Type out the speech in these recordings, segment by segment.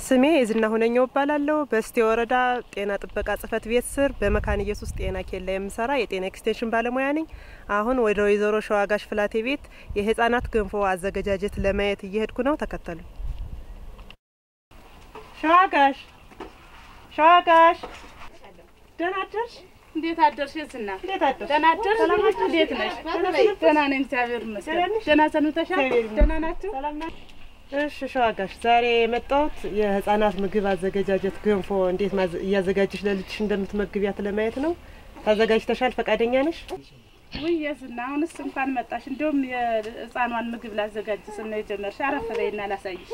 ስሜ የዝና ሁነኛው እባላለሁ። በስቴ ወረዳ ጤና ጥበቃ ጽሕፈት ቤት ስር በመካነ ኢየሱስ ጤና ኬላ የምሰራ የጤና ኤክስቴንሽን ባለሙያ ነኝ። አሁን ወደ ወይዘሮ ሸዋጋሽ ፍላቴ ቤት የህጻናት ገንፎ አዘገጃጀት ለማየት እየሄድኩ ነው። ተከተሉ። ሸዋጋሽ ሸዋጋሽ፣ ደህና አደርሽ? እንዴት አደርሽ? ዝና እንዴት አደርሽ? ደህና አደርሽ? ሰላም ናችሁ? እንዴት ነሽ? ሰላም ደህና ነኝ፣ እግዚአብሔር ይመስገን። ደህና ነሽ? ደህና ሰንብተሻል? እግዚአብሔር ይመስገን። ደህና ናችሁ? ሰላም ናችሁ? እሺ ሸዋጋሽ፣ ዛሬ የመጣሁት የህጻናት ምግብ አዘገጃጀት ገንፎ እንዴት ማዘ- እያዘጋጀሽ ለልጅሽ እንደምትመግቢያት ለማየት ነው። ታዘጋጅተሻል? ፈቃደኛ ነሽ? ውይ የዝና አሁንስ እንኳን መጣሽ። እንዲሁም የህፃኗን ምግብ ላዘጋጅ ስል ነው የጀመርሽ። አረፍ በይና ላሳይሽ።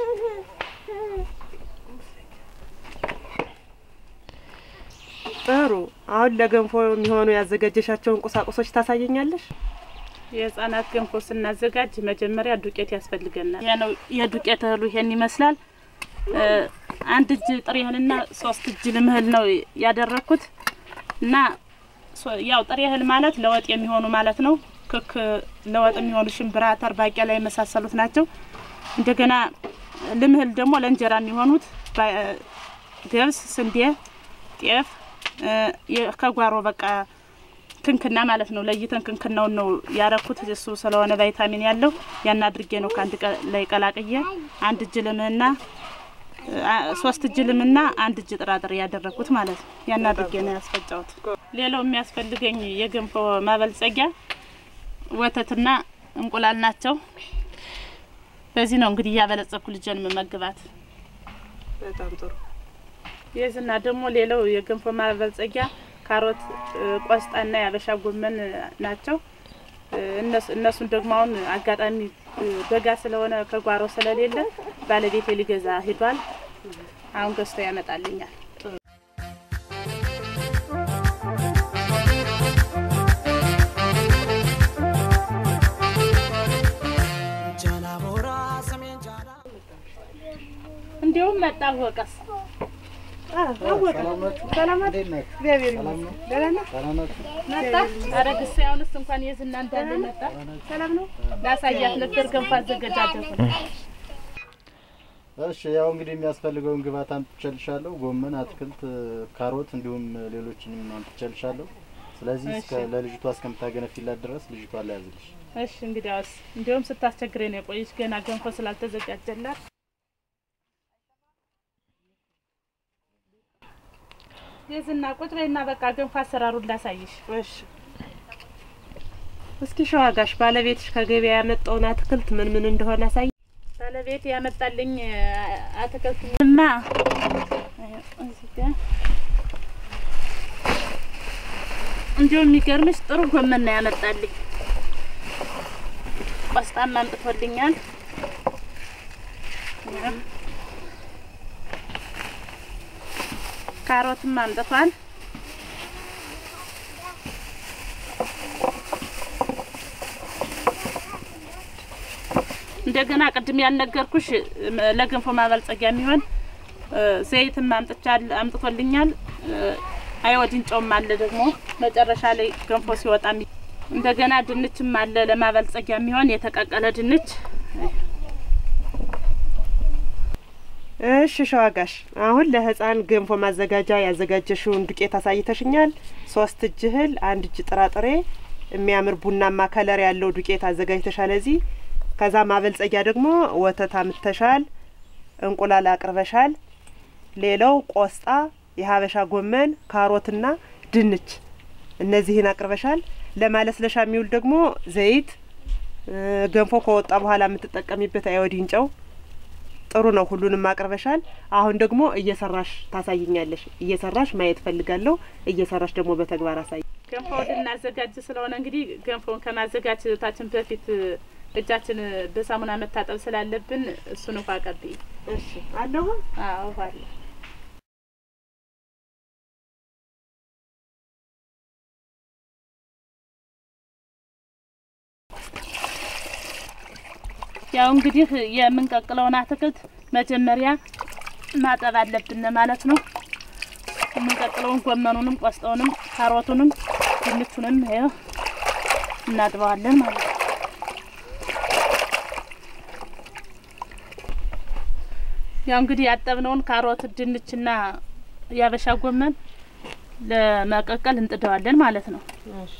ጥሩ። አሁን ለገንፎ የሚሆኑ ያዘጋጀሻቸውን ቁሳቁሶች ታሳየኛለሽ? የህፃናት ገንፎ ስናዘጋጅ መጀመሪያ ዱቄት ያስፈልገናል። ይሄ ነው የዱቄት እህሉ ይሄን ይመስላል። እ፣ አንድ እጅ ጥሬ እህልና ሶስት እጅ ልምህል ነው ያደረኩት እና ሶ- ያው ጥሬ እህል ማለት ለወጥ የሚሆኑ ማለት ነው። ክክ ለወጥ የሚሆኑ ሽምብራ፣ አተር፣ ባቄላ የመሳሰሉት ናቸው። እንደገና ልምህል ደግሞ ለእንጀራ የሚሆኑት ባ- ገብስ፣ ስንዴ፣ ጤፍ እ፣ የ- ከጓሮ በቃ ክንክና ማለት ነው። ለይተን ክንክናውን ነው ያረኩት። እሱ ስለሆነ ቫይታሚን ያለው ያን አድርጌ ነው ከአንድ ቀ- ላይ ቀላቅዬ አንድ እጅ ልምህና አ- ሶስት እጅ ልምና አንድ እጅ ጥራጥሬ ያደረኩት ማለት ነው። ያን አድርጌ ነው ያስፈጫሁት። ሌላው የሚያስፈልገኝ የገንፎ ማበልጸጊያ ወተትና እንቁላል ናቸው። በዚህ ነው እንግዲህ እያበለጸኩ ልጄን የምመግባት። በጣም ጥሩ። የዝና ደግሞ ሌላው የገንፎ ማበልጸጊያ ካሮት፣ እ፣ ቆስጣና የአበሻ ጎመን ናቸው። እ፣ እነሱ- እነሱን ደግሞ አሁን አጋጣሚ እ፣ በጋ ስለሆነ ከጓሮ ስለሌለ ባለቤቴ ሊገዛ ሂዷል። አሁን ገዝቶ ያመጣልኛል። እንዲሁም መጣ ወቀስ አወቀ። ሰላም ናችሁ? እግዚአብሔር ይመስገን። ደህና ነህ? መጣ አረግስ አሁንስ እንኳን የዝና እንዳለ መጣ። ሰላም ነው። ላሳያት ነበር ገንፎ አዘገጃጀቱ ነው። እሺ ያው እንግዲህ የሚያስፈልገውን ግብአት አምጥቼልሻለሁ። ጎመን፣ አትክልት፣ ካሮት እንዲሁም ሌሎችንም አምጥቼልሻለሁ። ስለዚህ እስከ እሺ። ለልጅቷ እስከምታገነፊላት ድረስ ልጅቷ ላይ ያዝልሽ። እሺ እንግዲያውስ እንዲሁም ስታስቸግረኝ ነው የቆየች ገና ገንፎ ስላልተዘጋጀላት። የዝና ቁጭ በይና በቃ ገንፎ አሰራሩን ላሳይሽ። እሺ። እስኪ ሸዋጋሽ ባለቤትሽ ከገበያ ያመጣውን አትክልት ምን ምን እንደሆነ አሳይ። ባለቤት ያመጣልኝ አ- አትክልት እና እዚህ ጋር እንዲሁም የሚገርምሽ ጥሩ ጎመን ነው ያመጣልኝ። ቆስጣም አምጥቶልኛል። ካሮትም አምጥቷል። እንደገና ቅድም ያልነገርኩሽ እም፣ ለገንፎ ማበልጸጊያ የሚሆን እ፣ ዘይትም አምጥቻል አምጥቶልኛል። እ፣ አዮዲን ጨውም አለ ደግሞ መጨረሻ ላይ ገንፎ ሲወጣ የሚ- እንደገና ድንችም አለ ለማበልጸጊያ የሚሆን የተቀቀለ ድንች። እሺ ሸዋጋሽ፣ አሁን ለህፃን ገንፎ ማዘጋጃ ያዘጋጀሽውን ዱቄት አሳይተሽኛል። ሶስት እጅ እህል፣ አንድ እጅ ጥራጥሬ፣ የሚያምር ቡናማ ከለር ያለው ዱቄት አዘጋጅተሻል። እዚህ ከዛ ማበልጸጊያ ደግሞ ወተት አምጥተሻል፣ እንቁላል አቅርበሻል። ሌላው ቆስጣ፣ የሀበሻ ጎመን፣ ካሮትና ድንች እነዚህን አቅርበሻል። ለማለስለሻ የሚውል ደግሞ ዘይት፣ እ፣ ገንፎ ከወጣ በኋላ የምትጠቀሚበት አዮዲን ጨው ጥሩ ነው። ሁሉንም አቅርበሻል። አሁን ደግሞ እየሰራሽ ታሳይኛለሽ። እየሰራሽ ማየት ፈልጋለሁ። እየሰራሽ ደግሞ በተግባር አሳይ። ገንፎ ልናዘጋጅ ስለሆነ እንግዲህ ገንፎን ከማዘጋጀታችን በፊት እ፣ እጃችን በሳሙና መታጠብ ስላለብን እሱን ውሃ ቀብይ። እሺ አለሁ። አዎ ውሃ አለ። ያው እንግዲህ የምንቀቅለውን አትክልት መጀመሪያ ማጠብ አለብን ማለት ነው። የምንቀቅለውን ጎመኑንም፣ ቆስጣውንም፣ ካሮቱንም፣ ድንቹንም ይኸው እናጥበዋለን ማለት ነው። ያው እንግዲህ ያጠብነውን ካሮት፣ ድንችና ያበሻ ጎመን ለመቀቀል እንጥደዋለን ማለት ነው። እሺ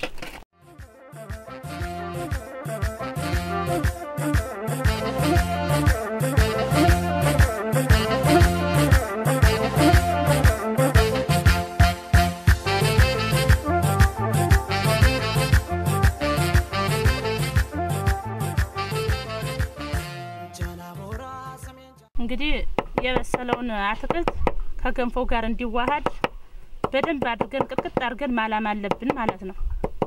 እንግዲህ የበሰለውን አትክልት ከገንፎ ጋር እንዲዋሃድ በደንብ አድርገን ቅጥቅጥ አድርገን ማላም አለብን ማለት ነው።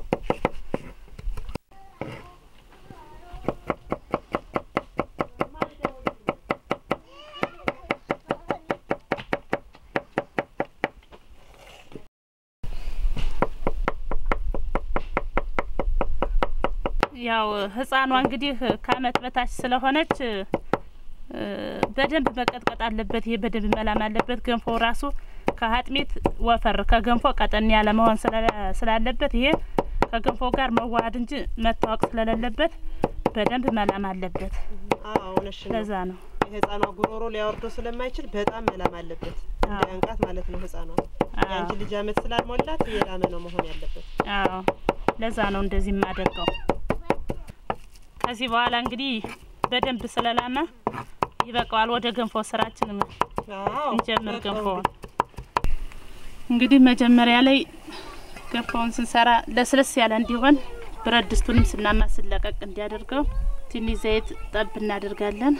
ያው ህፃኗ እንግዲህ ከአመት በታች ስለሆነች እ በደንብ መቀጥቀጥ አለበት። ይሄ በደንብ መላም አለበት። ገንፎ ራሱ ከአጥሚት ወፈር ከገንፎ ቀጠን ያለ መሆን ስላለ- ስላለበት ይሄ ከገንፎ ጋር መዋሃድ እንጂ መታወቅ ስለሌለበት በደንብ መላም አለበት። አዎ እውነትሽ ነው። ለዛ ነው የህፃኗ ጉሮሮ ሊያወርደው ስለማይችል በጣም መላም አለበት። አዎ። እንዳያንቃት ማለት ነው። ህፃኗ አዎ። የአንቺ ልጅ አመት ስላልሞላት የላመ ነው መሆን ያለበት። አዎ ለዛ ነው እንደዚህ የማደርገው። ከዚህ በኋላ እንግዲህ በደንብ ስለላመ ይበቃዋል። ወደ ገንፎ ስራችን አዎ እንጀምር በቃ ገንፎውን። እንግዲህ መጀመሪያ ላይ ገንፎውን ስንሰራ ለስለስ ያለ እንዲሆን ብረት ድስቱንም ስናማስል ለቀቅ እንዲያደርገው ትንሽ ዘይት ጠብ እናደርጋለን።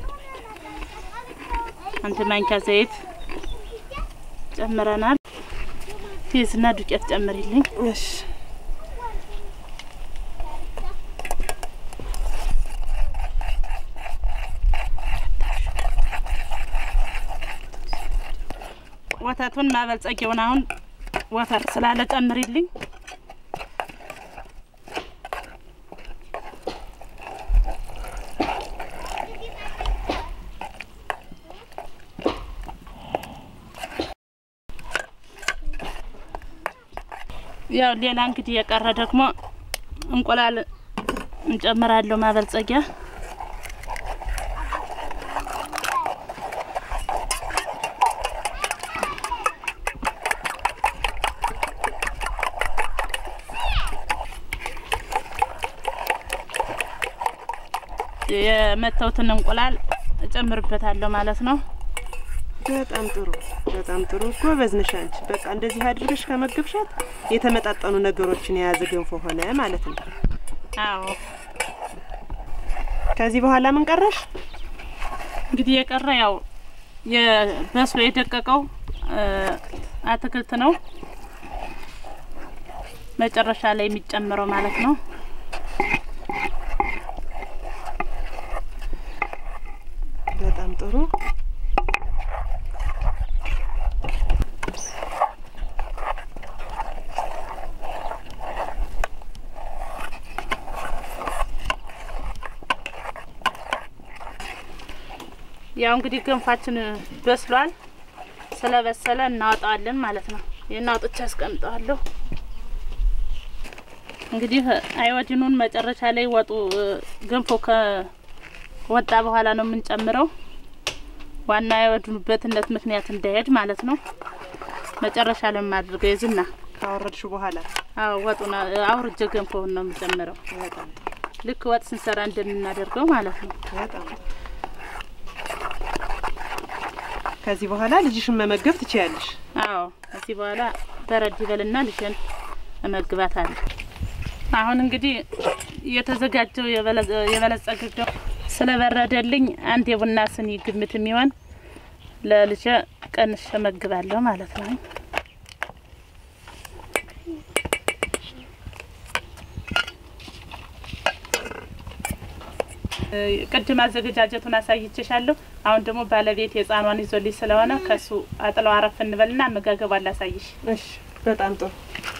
አንድ ማንኪያ ዘይት ጨምረናል። ፌዝና ዱቄት ጨምሪልኝ። እሺ ወተቱን ማበልጸጊያውን አሁን ወፈር ስላለ ጨምሪልኝ። ያው ሌላ እንግዲህ የቀረ ደግሞ እንቁላል እንጨምራለሁ ማበልጸጊያ የመተውትን እንቁላል እጨምርበታለሁ ማለት ነው። በጣም ጥሩ በጣም ጥሩ ጎበዝ ነሽ አንቺ። በቃ እንደዚህ አድርገሽ ከመገብሻት የተመጣጠኑ ነገሮችን የያዘ ገንፎ ሆነ ማለት ነው። አዎ ከዚህ በኋላ ምን ቀረሽ? እንግዲህ የቀረ ያው የበስሎ የደቀቀው እ አትክልት ነው መጨረሻ ላይ የሚጨምረው ማለት ነው። በጣም ጥሩ ያው እንግዲህ ገንፋችን በስሏል። ስለበሰለ እናወጣዋለን ማለት ነው። ይህን አውጥቼ አስቀምጠዋለሁ። እንግዲህ አይወዲኑን መጨረሻ ላይ ወጡ እ ገንፎ ከወጣ በኋላ ነው የምንጨምረው። ዋና አይወድኑ በትነት ምክንያት እንዳይሄድ ማለት ነው። መጨረሻ ላይ የማድርገው የዝና ካወረድሽ በኋላ አዎ ወጡን አውርጄ ገንፎውን ነው የምጨምረው። በጣም ጥሩ ልክ ወጥ ስንሰራ እንደምናደርገው ማለት ነው። በጣም ጥሩ። ከዚህ በኋላ ልጅሽን መመገብ ትችያለሽ። አዎ ከዚህ በኋላ በረድ ይበልና ልጅን እመግባታለሁ። አሁን እንግዲህ የተዘጋጀው የበለ- የበለጸገው ስለበረደልኝ አንድ የቡና ስኒ ግምት የሚሆን ለልጄ ቀንሼ እመግባለሁ ማለት ነው። እ ቅድም አዘገጃጀቱን አሳይቼሻለሁ። አሁን ደግሞ ባለቤት የህፃኗን ይዞልኝ ስለሆነ ከሱ አጥለው አረፍ እንበልና አመጋገቧን ላሳይሽ። እሺ በጣም ጥሩ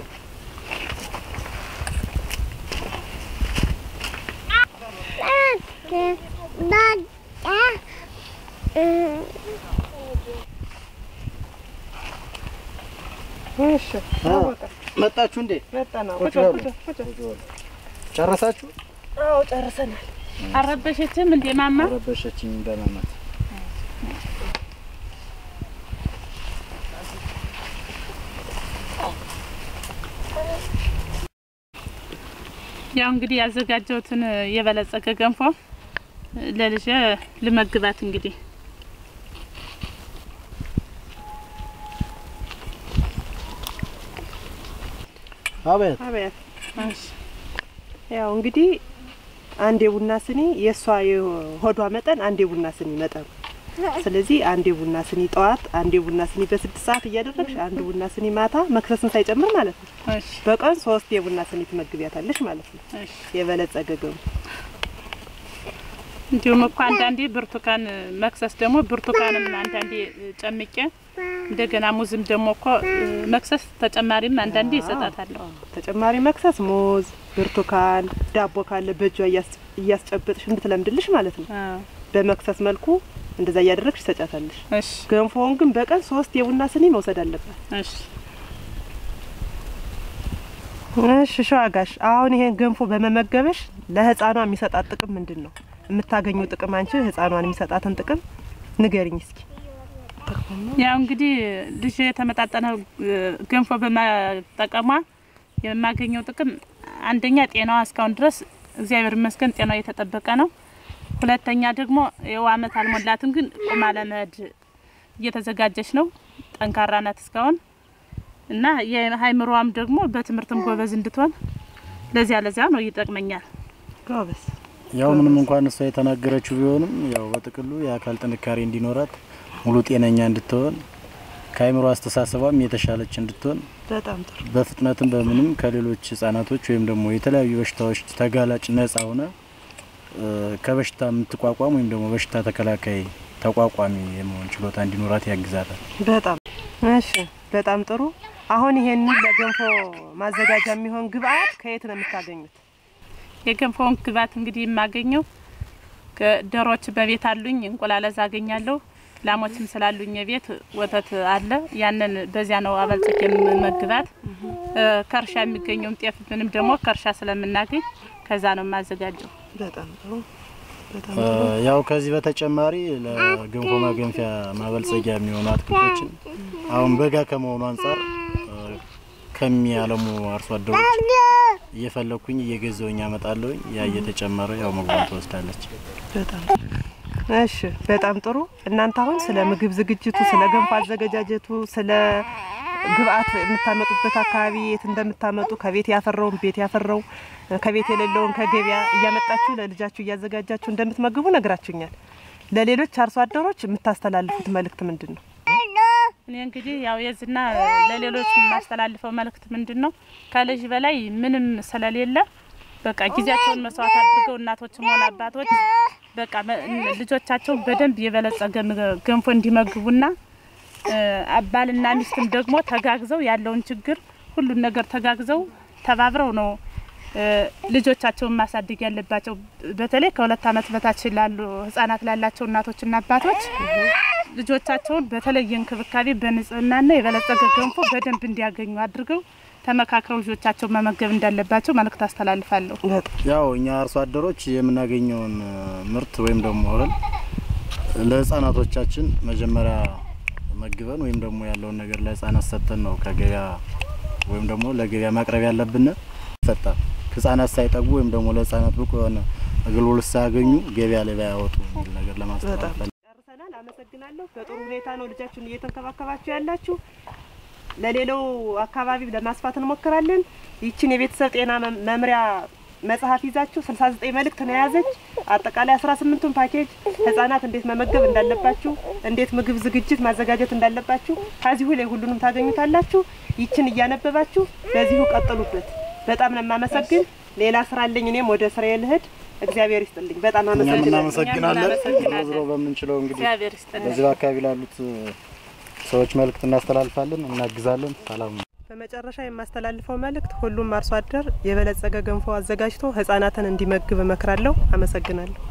እሺ መጣችሁ እንዴ? መጣ ነው ቁጭ በሉ። ጨረሳችሁ? አዎ ጨርሰናል አረበሸችም እንዴ ማማ? ረበሸችኝ በማማት ያው እንግዲህ ያዘጋጀሁትን የበለጸገ ገንፎ ለልጄ ልመግባት እንግዲህ አቤት አቤት እሺ። ያው እንግዲህ አንድ የቡና ስኒ የእሷ የሆዷ መጠን አንድ የቡና ስኒ መጠኑ። ስለዚህ አንድ የቡና ስኒ ጠዋት፣ አንድ የቡና ስኒ በስድስት ሰዓት እያደረግሽ አንድ ቡና ስኒ ማታ መክሰስን ሳይጨምር ማለት ነው። እሺ በቀን ሶስት የቡና ስኒ ትመግቢያታለሽ ማለት ነው። እሺ። የበለጸገ ገንፎ እንዲሁም እኮ አንዳንዴ ብርቱካን መክሰስ ደግሞ ብርቱካንም አንዳንዴ ጨምቄ እንደገና ሙዝም ደግሞ እኮ መክሰስ ተጨማሪም አንዳንዴ ይሰጣታለሁ። ተጨማሪ መክሰስ ሙዝ፣ ብርቱካን፣ ዳቦ ካለ በእጇ እያስ- እያስጨበጥሽ እንድትለምድልሽ ማለት ነው። አዎ። በመክሰስ መልኩ እንደዛ እያደረግሽ ትሰጫታለሽ። እሺ ገንፎውን ግን በቀን ሶስት የቡና ስኒ መውሰድ አለባት። እሺ እሺ ሸዋጋሽ፣ አሁን ይሄን ገንፎ በመመገበሽ ለህፃኗ የሚሰጣት ጥቅም ምንድን ነው? የምታገኘው ጥቅም አንቺ ህፃኗን የሚሰጣትን ጥቅም ንገሪኝ እስኪ። ያው እንግዲህ ልጅ የተመጣጠነ እ፣ ገንፎ በመጠቀሟ የማገኘው ጥቅም አንደኛ ጤናዋ እስካሁን ድረስ እግዚአብሔር ይመስገን ጤናዋ የተጠበቀ ነው። ሁለተኛ ደግሞ የው አመት አልሞላትም፣ ግን ቁማ ለመሄድ እየተዘጋጀች ነው። ጠንካራ ናት እስካሁን እና የሀይምሮዋም ደግሞ በትምህርትም ጎበዝ እንድትሆን ለዚያ ለዚያ ነው ይጠቅመኛል። ጎበዝ ያው ምንም እንኳን እሷ የተናገረችው ቢሆንም ያው በጥቅሉ የአካል ጥንካሬ እንዲኖራት ሙሉ ጤነኛ እንድትሆን ከአይምሮ አስተሳሰቧም የተሻለች እንድትሆን በጣም ጥሩ። በፍጥነትም በምንም ከሌሎች ህጻናቶች ወይም ደግሞ የተለያዩ በሽታዎች ተጋላጭ ነጻ ሆነ እ፣ ከበሽታ የምትቋቋም ወይም ደግሞ በሽታ ተከላካይ ተቋቋሚ የመሆን ችሎታ እንዲኖራት ያግዛታል። በጣም እሺ፣ በጣም ጥሩ። አሁን ይሄንን ለገንፎ ማዘጋጃ የሚሆን ግብአት ከየት ነው የምታገኙት? የገንፎውን ግብዓት እንግዲህ የማገኘው ዶሮዎች በቤት አሉኝ፣ እንቁላል እዛ አገኛለሁ። ላሞችም ስላሉኝ የቤት ወተት አለ። ያንን በዚያ ነው አበልጽጌ የምመግባት። እ፣ ከእርሻ የሚገኘውም ጤፍ ምንም ደግሞ ከእርሻ ስለምናገኝ ከዛ ነው የማዘጋጀው። በጣም ጥሩ። በጣም እ፣ ያው ከዚህ በተጨማሪ ለገንፎ ማገንፊያ ማበልጸጊያ የሚሆኑ አትክልቶችን አሁን በጋ ከመሆኑ አንጻር እ፣ ከሚያለሙ አርሶ አደሮች እየፈለኩኝ እየገዛውኝ አመጣለሁኝ። ያ እየተጨመረ ያው ምግቧን ትወስዳለች። በጣም እሺ፣ በጣም ጥሩ። እናንተ አሁን ስለ ምግብ ዝግጅቱ፣ ስለ ገንፎ አዘገጃጀቱ፣ ስለ ግብአት የምታመጡበት አካባቢ የት እንደምታመጡ ከቤት ያፈራውን ቤት ያፈራው ከቤት የሌለውን ከገበያ እያመጣችሁ ለልጃችሁ እያዘጋጃችሁ እንደምትመግቡ ነግራችሁኛል። ለሌሎች አርሶ አደሮች የምታስተላልፉት መልእክት ምንድን ነው? እኔ እንግዲህ ያው የዝና ለሌሎች የማስተላልፈው መልእክት ምንድን ነው ከልጅ በላይ ምንም ስለሌለ በቃ ጊዜያቸውን መስዋዕት አድርገው እናቶችም ሆነ አባቶች በቃ መ- ልጆቻቸውን በደንብ የበለጸገ ምግብ- ገንፎ እንዲመግቡና እ፣ ባልና ሚስትም ደግሞ ተጋግዘው ያለውን ችግር ሁሉን ነገር ተጋግዘው ተባብረው ነው እ፣ ልጆቻቸውን ማሳደግ ያለባቸው። በተለይ ከሁለት ዓመት በታች ላሉ ህጻናት ላላቸው እናቶችና አባቶች ልጆቻቸውን በተለየ እንክብካቤ በንጽህናና የበለጸገ ገንፎ በደንብ እንዲያገኙ አድርገው ተመካክረው ልጆቻቸውን መመገብ እንዳለባቸው መልእክት አስተላልፋለሁ። በጣም ያው እኛ አርሶ አደሮች የምናገኘውን እ፣ ምርት ወይም ደግሞ እህል ለህፃናቶቻችን መጀመሪያ መግበን ወይም ደግሞ ያለውን ነገር ለህፃናት ሰጥተን ነው ከገበያ ወይም ደግሞ ለገበያ ማቅረብ ያለብን። ይፈጣል ህጻናት ሳይጠግቡ ወይም ደግሞ ለህፃናት ብቁ የሆነ አገልግሎት ሳያገኙ ገበያ ላይ ባያወጡ የሚል ነገር ለማስተላለፍ ጨርሰናል። አመሰግናለሁ። በጥሩ ሁኔታ ነው ልጃችሁን እየተንከባከባችሁ ያላችሁ። ለሌላው አካባቢ ለማስፋት እንሞክራለን። ይችን የቤተሰብ ጤና መም- መምሪያ መጽሐፍ ይዛችሁ 69 መልእክት ነው የያዘች። አጠቃላይ 18ቱን ፓኬጅ ህጻናት እንዴት መመገብ እንዳለባችሁ፣ እንዴት ምግብ ዝግጅት ማዘጋጀት እንዳለባችሁ ከዚሁ ላይ ሁሉንም ታገኙታላችሁ። ይችን እያነበባችሁ በዚሁ ቀጥሉበት። በጣም ነው የማመሰግን። ሌላ ስራ አለኝ። እኔም ወደ ስራዬ ልሂድ። እግዚአብሔር ይስጥልኝ። በጣም እኛም አመሰግናለሁ። እናመሰግናለን። እናመሰግናለን። ዞሮ ዞሮ በምንችለው እንግዲህ እግዚአብሔር ይስጥልን። በዚህ በአካባቢ ላሉት እ፣ ሰዎች መልእክት እናስተላልፋለን፣ እናግዛለን። ሰላም ነው። በመጨረሻ የማስተላልፈው መልእክት ሁሉም አርሶ አደር የበለጸገ ገንፎ አዘጋጅቶ ህጻናትን እንዲመግብ እመክራለሁ። አመሰግናለሁ።